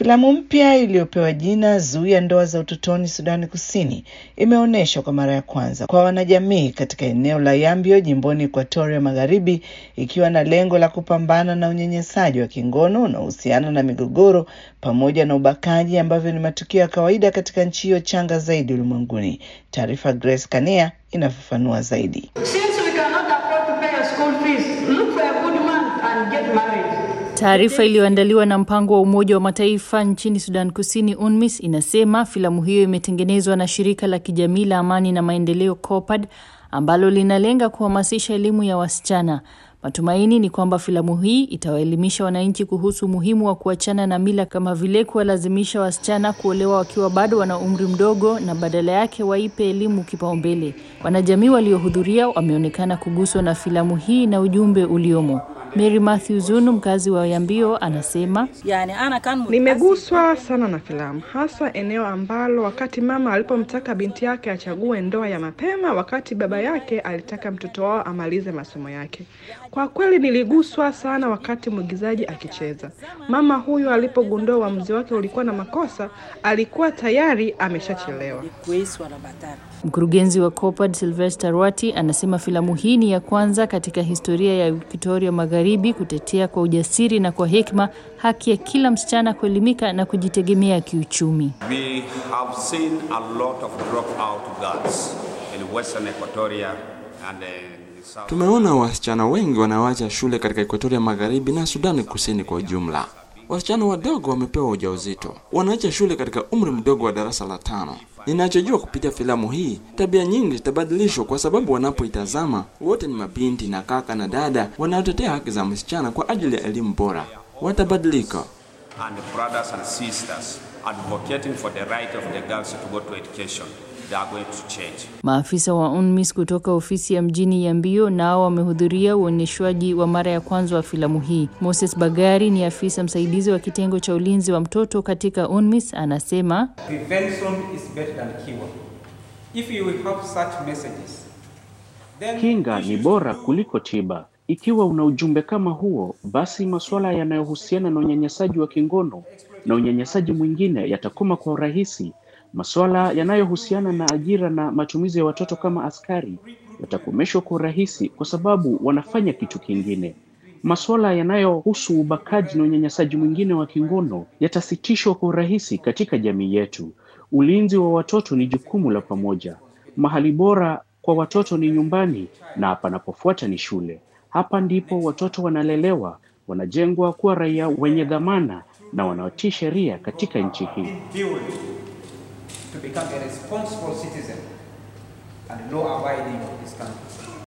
Filamu mpya iliyopewa jina Zuia Ndoa za Utotoni Sudani Kusini imeonyeshwa kwa mara ya kwanza kwa wanajamii katika eneo la Yambio jimboni Ekuatoria Magharibi, ikiwa na lengo la kupambana na unyanyasaji wa kingono unaohusiana na migogoro pamoja na ubakaji ambavyo ni matukio ya kawaida katika nchi hiyo changa zaidi ulimwenguni. Taarifa Grace Kania inafafanua zaidi. Taarifa iliyoandaliwa na mpango wa Umoja wa Mataifa nchini Sudan Kusini, UNMISS, inasema filamu hiyo imetengenezwa na shirika la kijamii la amani na maendeleo COPAD ambalo linalenga kuhamasisha elimu ya wasichana. Matumaini ni kwamba filamu hii itawaelimisha wananchi kuhusu umuhimu wa kuachana na mila kama vile kuwalazimisha wasichana kuolewa wakiwa bado wana umri mdogo na badala yake waipe elimu kipaumbele. Wanajamii waliohudhuria wameonekana kuguswa na filamu hii na ujumbe uliomo. Mary Matthew Zunu, mkazi wa Yambio, anasema Nimeguswa sana na filamu, hasa eneo ambalo wakati mama alipomtaka binti yake achague ndoa ya mapema, wakati baba yake alitaka mtoto wao amalize masomo yake. Kwa kweli niliguswa sana wakati mwigizaji akicheza. Mama huyu alipogundua uamuzi wake ulikuwa na makosa, alikuwa tayari ameshachelewa. Mkurugenzi wa COPAD Sylvester Rwati anasema filamu hii ni ya kwanza katika historia ya Victoria Magharibi kutetea kwa ujasiri na kwa hekima haki ya kila msichana kuelimika na kujitegemea kiuchumi. We have seen a lot of dropout girls in Western Equatoria and uh, South. Tumeona wasichana wengi wanaoacha shule katika Ekuatoria Magharibi na Sudani Kusini kwa ujumla. Wasichana wadogo wamepewa ujauzito, wanaacha shule katika umri mdogo wa darasa la tano. Ninachojua kupitia filamu hii, tabia nyingi zitabadilishwa kwa sababu wanapoitazama wote ni mabinti na kaka na dada wanaotetea haki za msichana kwa ajili ya elimu bora. Watabadilika. and brothers and sisters advocating for the right of the girls to go to education. They are going to change. Maafisa wa UNMISS kutoka ofisi ya mjini Yambio nao wamehudhuria uonyeshwaji wa mara ya kwanza wa filamu hii. Moses Bagari ni afisa msaidizi wa kitengo cha ulinzi wa mtoto katika UNMISS, anasema Prevention is better than cure. If you will have such messages, then Kinga ni bora kuliko tiba. Ikiwa una ujumbe kama huo, basi masuala yanayohusiana na unyanyasaji wa kingono na unyanyasaji mwingine yatakoma kwa urahisi. Masuala yanayohusiana na ajira na matumizi ya watoto kama askari yatakomeshwa kwa urahisi kwa sababu wanafanya kitu kingine. Masuala yanayohusu ubakaji na unyanyasaji mwingine wa kingono yatasitishwa kwa urahisi katika jamii yetu. Ulinzi wa watoto ni jukumu la pamoja. Mahali bora kwa watoto ni nyumbani na panapofuata ni shule. Hapa ndipo watoto wanalelewa, wanajengwa kuwa raia wenye dhamana na wanaotii sheria katika nchi hii. build to become a responsible citizen and law abiding of this country.